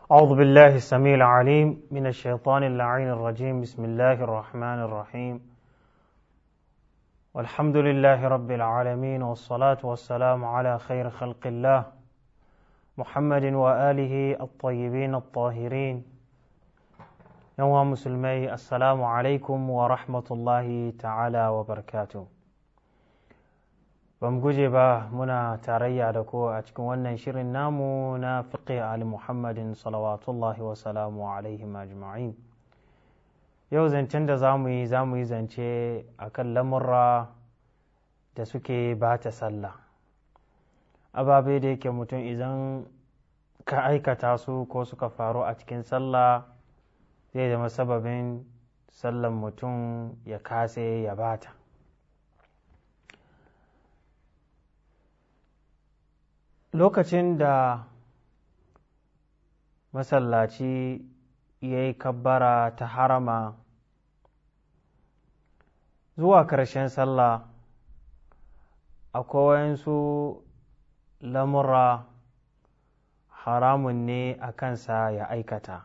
أعوذ بالله السميع العليم من الشيطان اللعين الرجيم بسم الله الرحمن الرحيم والحمد لله رب العالمين والصلاة والسلام على خير خلق الله محمد وآله الطيبين الطاهرين يوم مسلمي السلام عليكم ورحمة الله تعالى وبركاته bam guje ba muna tarayya da ko a cikin wannan shirin namu na fiqh ali muhammadin salawatullahi wa salamu alaihi ajma'in yau zancen da za mu yi za mu yi zance a kan lamurra da suke ba ta sallah ababe da yake mutum idan ka aikata su ko suka faru a cikin sallah zai zama sababin sallan mutum ya kase ya bata lokacin da masallaci ya yi kabbara ta harama zuwa ƙarshen sallah akwai wayansu lamura haramun ne a kansa ya aikata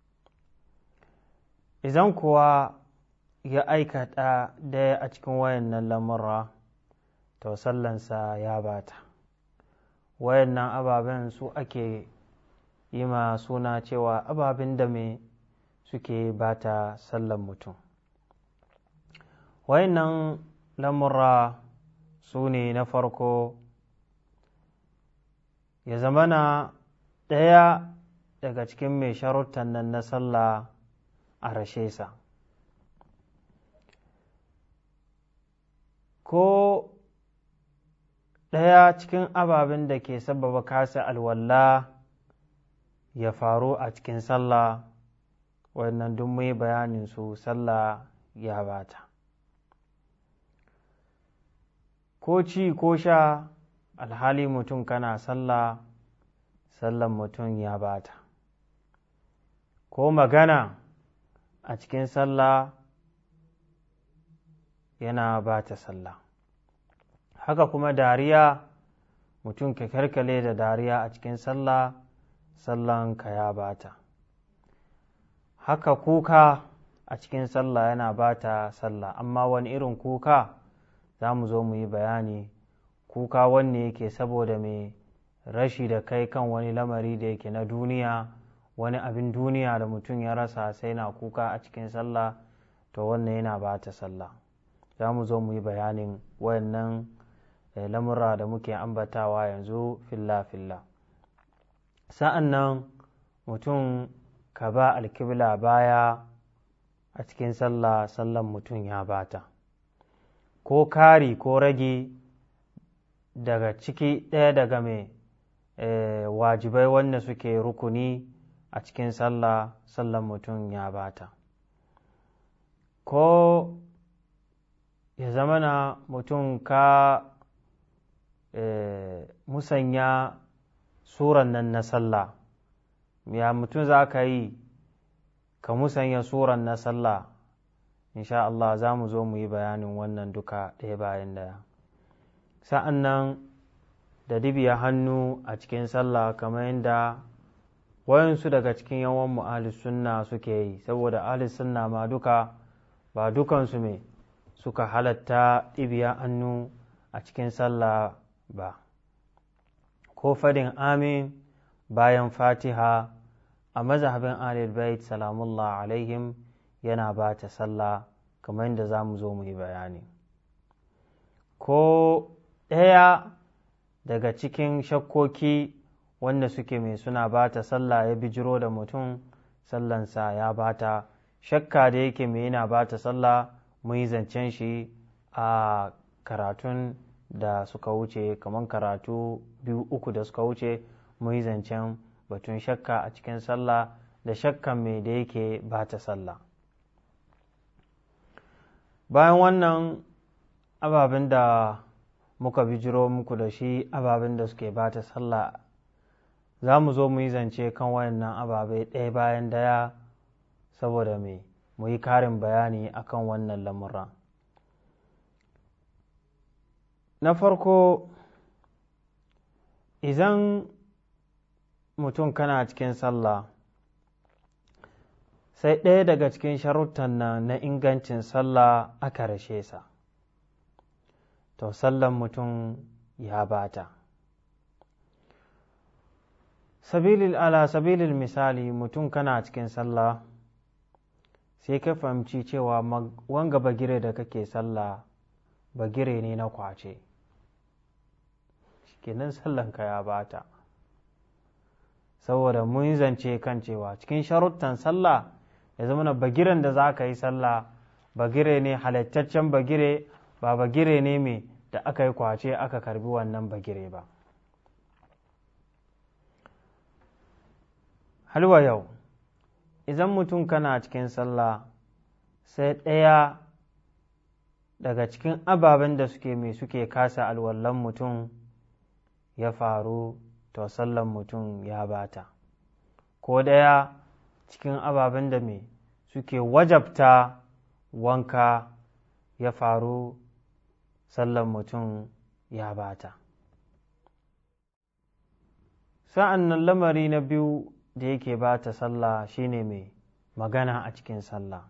idan kuwa ya aikata daya a cikin wayannan lamura to sallansa ya bata wayannan ababen su ake yi ma suna cewa ababen da me suke bata sallan mutum wayannan lamura su ne na farko ya zamana ɗaya daga cikin mai sharuttan nan na sallah a rashe sa ko ɗaya cikin ababen da ke sababa kasa alwalla ya faru a cikin sallah wannan duk mai bayanin su sallah ya bata ko ci ko sha alhali mutum kana sallah sallan mutum ya bata ko magana a cikin sallah yana bata sallah haka kuma dariya mutum ka karkale da dariya a cikin sallah sallan ka ya bata haka kuka a cikin sallah yana bata sallah amma wani irin kuka za mu zo mu yi bayani kuka wanne yake saboda mai rashi da kai kan wani lamari da yake na duniya wani abin duniya da mutum ya rasa sai na kuka a cikin sallah to wannan yana bata sallah za mu zo mu yi bayanin wayannan lamura da muke ambatawa yanzu filla-filla sa'an nan mutum ka ba alkibla baya a cikin sallah sallan mutum ya bata ko kari ko rage daga ciki ɗaya daga mai wajibai wanda suke rukuni a cikin sallah sallan mutum ya bata ko ya zamana mutum ka musanya suran nan na sallah ya mutum za ka yi ka musanya suran na sallah insha Allah za mu zo mu yi bayanin wannan duka ɗaya bayan daya sa'an nan da dibiya hannu a cikin sallah kamar yadda wayansu daga cikin yawan mu sunna suke yi saboda ahli sunna ma duka ba dukansu me suka halatta ɗibiya hannu a cikin sallah ba ko fadin amin bayan fatiha a mazhabin alil bait salamullah alaihim yana ba ta sallah kamar yadda za mu zo mu yi bayani ko ɗaya daga cikin shakkoki wanda suke mai suna ba ta sallah ya bijiro da mutum sallansa ya ba ta shakka da yake mai yana ba ta sallah mun yi zancen shi a karatun da suka wuce kamar karatu biyu uku da suka wuce mun yi zancen batun shakka a cikin sallah da shakkan mai da yake ba ta sallah bayan wannan ababen da muka bijiro muku da shi ababen da suke ba ta sallah za mu zo mu yi zance kan wayannan ababe ɗaya bayan daya saboda mai mu yi karin bayani akan wannan lamura na farko idan mutum kana cikin sallah sai ɗaya daga cikin sharuttan nan na ingancin sallah aka rashe sa to sallan mutum ya bata sabilil ala sabilil misali mutum kana cikin sallah sai ka fahimci cewa wanga bagire da kake sallah bagire ne na kwace kenan sallanka ya bata saboda mun zance kan cewa cikin sharuttan sallah ya zama na bagiren da za ka yi sallah bagire ne halittaccen bagire ba bagire ne mai da aka yi kwace aka karbi wannan bagire ba halwa yau idan mutum kana cikin sallah sai ɗaya daga cikin ababen da suke mai suke kasa alwallon mutum ya faru to sallan mutum ya bata ko ɗaya cikin ababen da mai suke wajabta wanka ya faru sallan mutum ya bata sa'an nan lamari na biyu da yake bata sallah shine mai magana a cikin sallah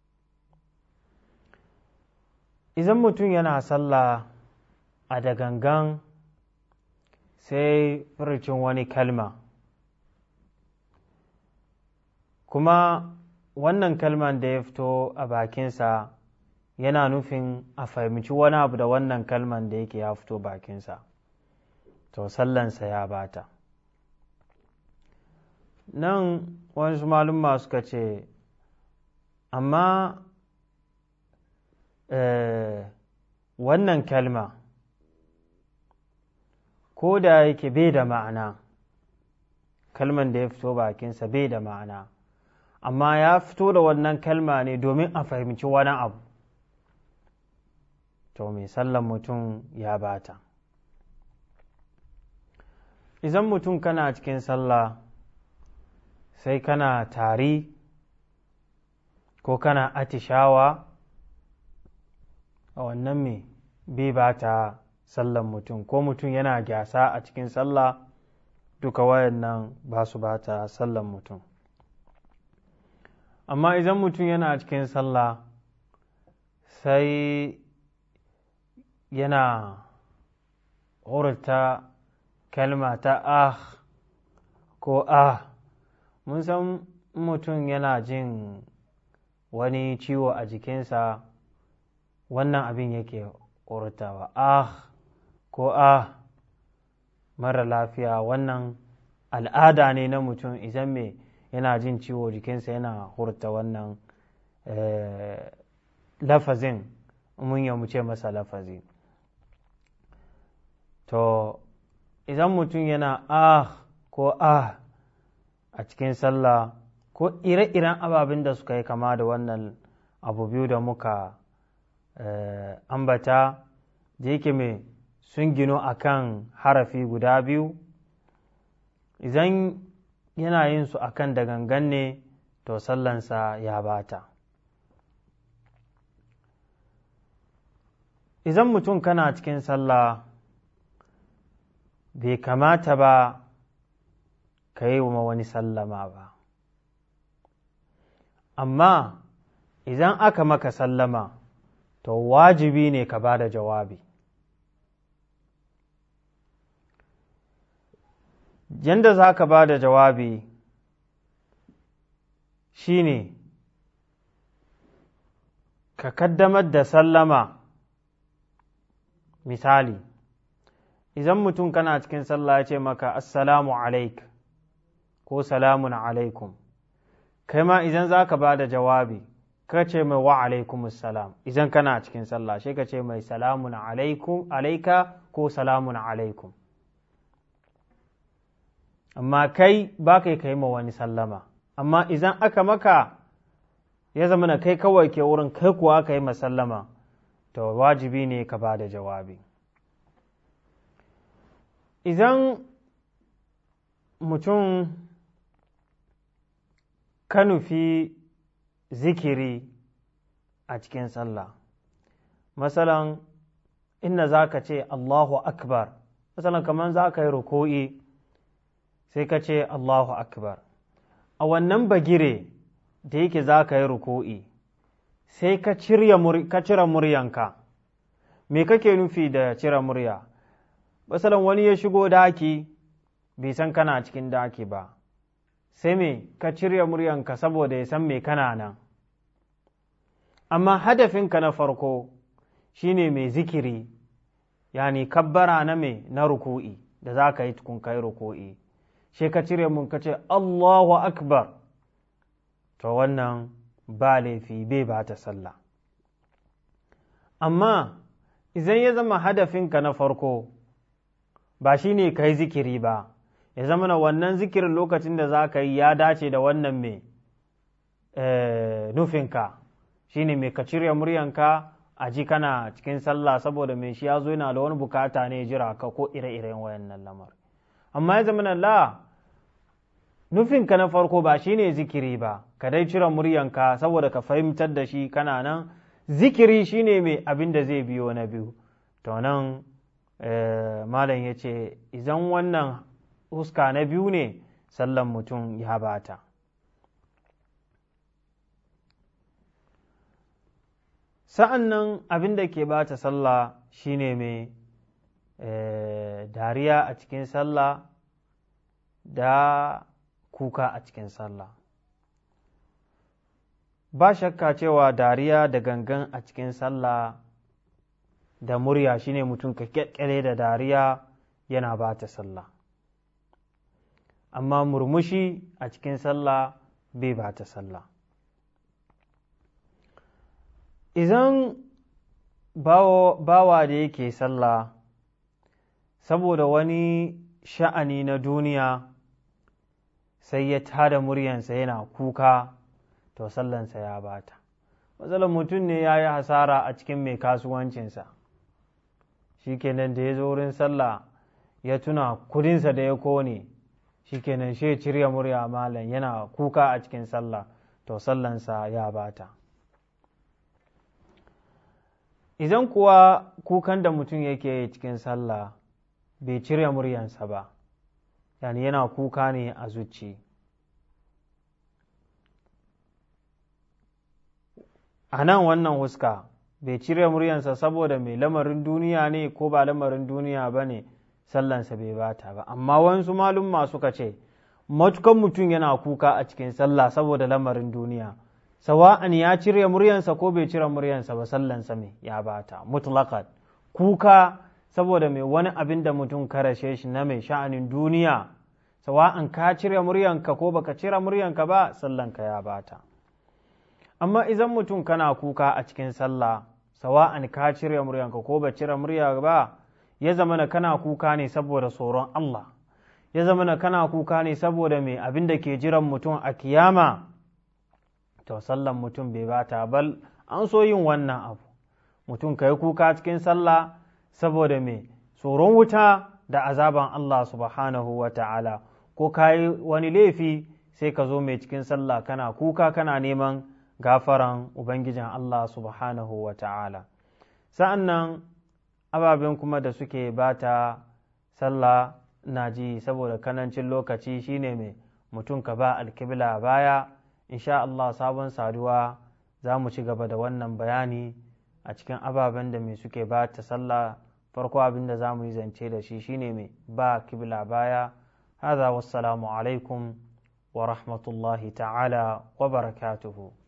idan mutum yana sallah a da gangan sai furcin wani kalma kuma wannan kalman da ya fito a bakinsa yana nufin a fahimci wani abu da wannan kalman da yake ya fito bakinsa to sallansa ya bata nan wasu malumma suka ce amma wannan kalma ko da yake bai da ma'ana kalman da ya fito bakinsa bai da ma'ana amma ya fito da wannan kalma ne domin a fahimci wani abu to mai sallan mutum ya bata idan mutum kana cikin sallah sai kana tari ko kana atishawa a wannan mai bai bata sallan mutum ko mutum yana gyasa a cikin sallah duka wayannan ba su bata sallan mutum amma idan mutum yana cikin sallah sai yana hurta kalma ta ah ko ah mun san mutum yana jin wani ciwo a jikinsa wannan abin yake hurtawa ah ko ah mara lafiya wannan al'ada ne na mutum idan me yana jin ciwo jikinsa yana hurta wannan lafazin mun ya mu ce masa lafazi to idan mutum yana ah ko ah a cikin sallah ko ire-iren ababen da suka yi kama da wannan abu biyu da muka ambata da yake mai sun gino a kan harafi guda biyu idan yana yin su a kan da gangan ne to sallansa ya bata idan mutum kana cikin sallah bai kamata ba ka yi wa wani sallama ba amma idan aka maka sallama to wajibi ne ka ba da jawabi yadda za ka ba da jawabi shine ka kaddamar da sallama misali idan mutum kana cikin sallah ya ce maka assalamu alaik ko salamun alaikum kai ma idan za ka ba da jawabi ka ce mai wa alaikum salam idan kana cikin sallah sai ka ce mai salamun alaikum alaika ko salamun alaikum amma kai ba kai kai ma wani sallama amma idan aka maka ya zama na kai kawai ke wurin kai kuwa ka yi masallama to wajibi ne ka ba da jawabi idan mutum ka nufi zikiri a cikin sallah masalan inda za ka ce allahu akbar masalan kamar za ka yi ruku'i sai ka ce allahu akbar a wannan bagire da yake za ka yi ruku'i sai ka cire muryanka me kake nufi da cire murya basalan wani ya shigo daki bai san kana cikin daki ba sai me ka cire muryanka saboda ya san me kana nan amma hadafinka na farko shine mai zikiri yani kabbara na me na ruku'i da za ka yi tukun kai ruku'i sai ka cire mun ka ce Allahu akbar to wannan ba laifi bai ba ta sallah amma idan ya zama hadafinka na farko ba shi ne ka yi zikiri ba ya zama na wannan zikirin lokacin da za ka yi ya dace da wannan mai nufinka shi ne mai ka cire muryanka a ji kana cikin sallah saboda mai shi ya zo yana da wani bukata ne jira ka ko ire-iren wayannan lamar amma ya zama na la nufinka na farko ba shi ne zikiri ba ka dai cire muryanka saboda ka fahimtar da shi kana nan zikiri shi ne mai abin da zai biyo na biyu to nan malam ya ce idan wannan huska na biyu ne sallan mutum ya bata sa'an nan abin da ke bata sallah shine mai dariya a cikin sallah da kuka a cikin sallah ba shakka cewa dariya da gangan a cikin sallah da murya shine mutum ka kyakkyale da dariya yana ba ta sallah amma murmushi a cikin sallah bai ba ta sallah idan bawa da yake sallah saboda wani sha'ani na duniya sai ya tada muryansa yana kuka to sallansa ya bata matsalar mutum ne ya yi hasara a cikin mai kasuwancinsa shikenan da ya zo wurin sallah ya tuna kudinsa da ya kone shikenan shi cirya murya malam yana kuka a cikin sallah to sallansa ya bata idan kuwa kukan da mutum yake cikin sallah bai cire muryansa ba yani yana kuka ne a zuci a nan wannan huska bai cire muryansa saboda mai lamarin duniya ne ko ba lamarin duniya ba ne sallansa bai bata ba amma wasu malumma suka ce matukan mutum yana kuka a cikin sallah saboda lamarin duniya sawa'an ya cire muryansa ko bai cire muryansa ba sallansa mai ya bata mutlaqan kuka saboda mai wani abin da mutum karashe shi na mai sha'anin duniya sawa'an ka cire muryanka ko baka cire muryanka ba sallanka ya bata amma idan mutum kana kuka a cikin sallah sawa'an ka cire muryanka ko ba cire murya ba ya zama na kana kuka ne saboda tsoron Allah ya zama na kana kuka ne saboda mai abin da ke jiran mutum a kiyama to sallan mutum bai bata bal an so yin wannan abu mutum ka yi kuka cikin sallah saboda mai tsoron wuta da azaban Allah subhanahu wa ta'ala ko ka yi wani laifi sai ka zo mai cikin sallah kana kuka kana neman gafaran Ubangijin Allah subhanahu wa ta'ala. Sa'an nan ababen kuma da suke bata sallah na ji saboda kanancin lokaci shine mai mutum ka ba alkibla baya, insha Allah sabon saduwa za mu ci gaba da wannan bayani a cikin ababen da mai suke bata sallah farko abin da za mu yi zance da shi shine mai ba kibla baya. هذا والسلام عليكم ورحمة الله تعالى وبركاته